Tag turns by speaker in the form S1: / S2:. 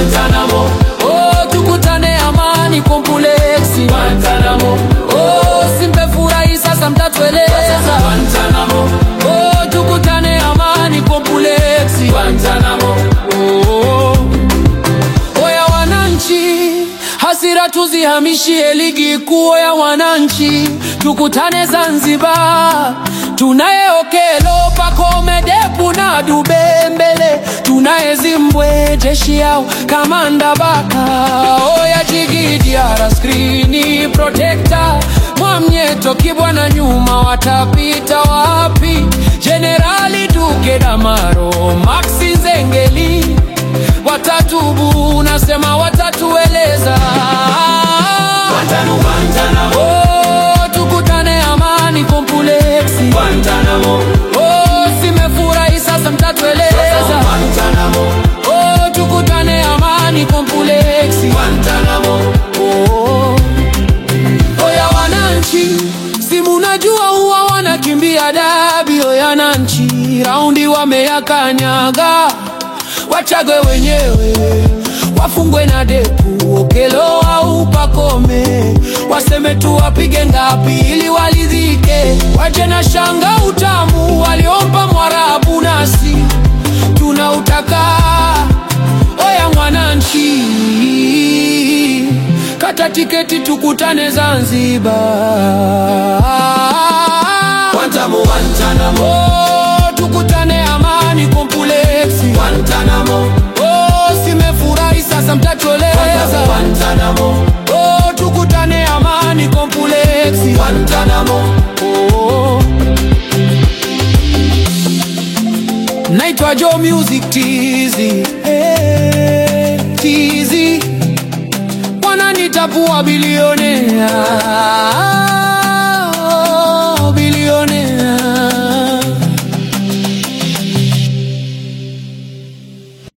S1: Guantanamo.
S2: Oh, tukutane amani kompleksi
S1: Guantanamo.
S2: Oh, simefurahi sasa mtatueleza
S1: Guantanamo.
S2: Oh, tukutane amani kompleksi
S1: Guantanamo.
S2: Oh, oya wananchi, hasira tuzihamishie ligi kuu ya wananchi, tukutane Zanzibar. Tunaye Okelo, Pacome, Depu na Dube mbele, tunaye Zimbwe, jeshi yao kamanda Baka, oya Jigi Diara, skrini protector, Mwamnyeto, Kibwana nyuma, watapita wapi? Jenerali Duke Damaro, Maxi Zengeli watatubu, nasema watatueleza.
S1: Guantanamo. Guantanamo.
S2: Oh, tukutane amani kompleksi.
S1: Guantanamo.
S2: Oh, simefurahi sasa mtatueleza.
S1: Guantanamo.
S2: Oh, tukutane amani kompleksi.
S1: Guantanamo.
S2: Oh, oya wananchi, si munajua huwa wanakimbia dabi. Oya wananchi, raundi wameyakanyaga, wachagwe wenyewe, wafungwe na Depu, Okelo au Pacome, waseme tu wapige ngapi ili walidhike, waje na shanga utamu waliompa Mwarabu, nasi tunautaka. Oya mwananchi, kata tiketi tukutane Zanzibar.
S1: Guantanamo. Guantanamo.
S2: Oh, tukutane amani kompleksi.
S1: Guantanamo.
S2: Oh, simefurahi sasa mtatueleza.
S1: Guantanamo.
S2: Oh, tukutane amani kompleksi.
S1: Guantanamo.
S2: Oh. Naitwa Joe Music Tizi hey, Tizi wananitapua bilionea